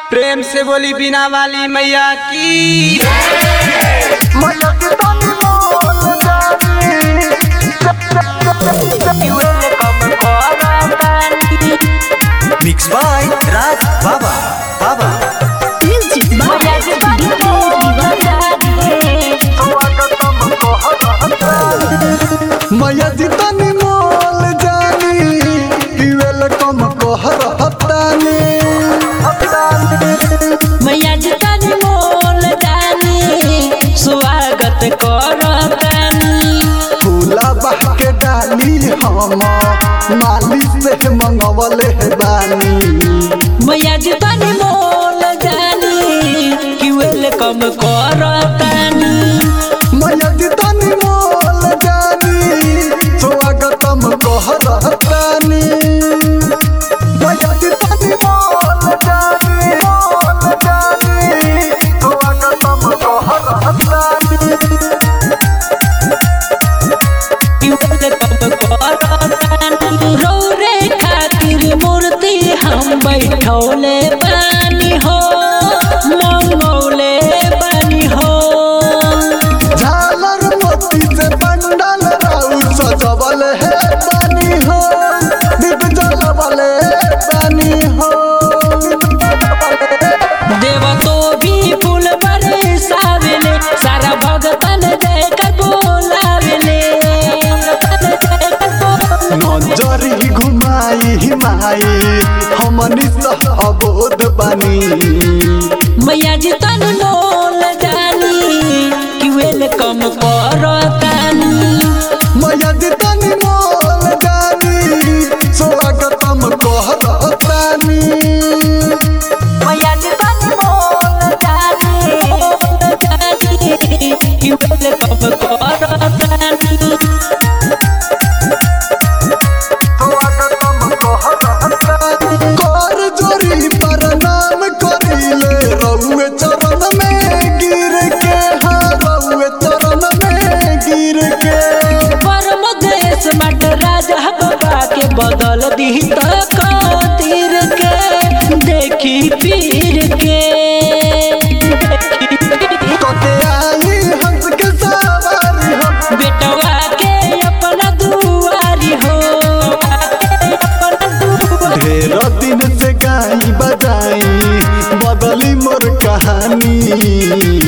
प्रेम से बोली बिना वाली मैया की मिक्स बाय राज बाबा बाबा मैया जी तनी मोल जानी पीवेल कम कहर हतानी मैया जतन मोल जानी स्वागत करतनी फूला बह के डाली हम माली से मंगवले बानी मैया जतन मोल जानी कि वेलकम करतनी मैया जी तनी मोल जानी स्वागतम कहर हतानी मैया जी तनी मोल जानी मोल जानी स्वागतम कहर हतानी कि वेलकम करतनी रौरे खातिर मूर्ति हम बैठौले बानी हो मंगौले बानी हो झालर मोती से पंडल राउर सजवल है पानी हो दीप जलवल है पानी हो देव तो भी फूल बरसावेले सारा भगतन जय कर बोलावेले भगतन जय कर बोलावेले। नजरी घुमाई हिमाई हमनी सह अबोध बानी मैया जी तन मोल जानी कि वेलकम करतानी मैया जी तनी मोल जानी स्वागतम कहतानी मैया जी तन मोल जानी मोल जानी कि वेलकम करतानी कर जोरी प्रणाम करिले रउए चरण में गिर के हाँ रउए चरण में गिर के परम देश मट राजा बाबा के बदल दी तीर के देखी पीर के कटे आई हंस के सवारी हो बेटवा के अपना दुआरी हो अपना दुआरी ढेर दिन से गाई बजाई बदली मोर कहानी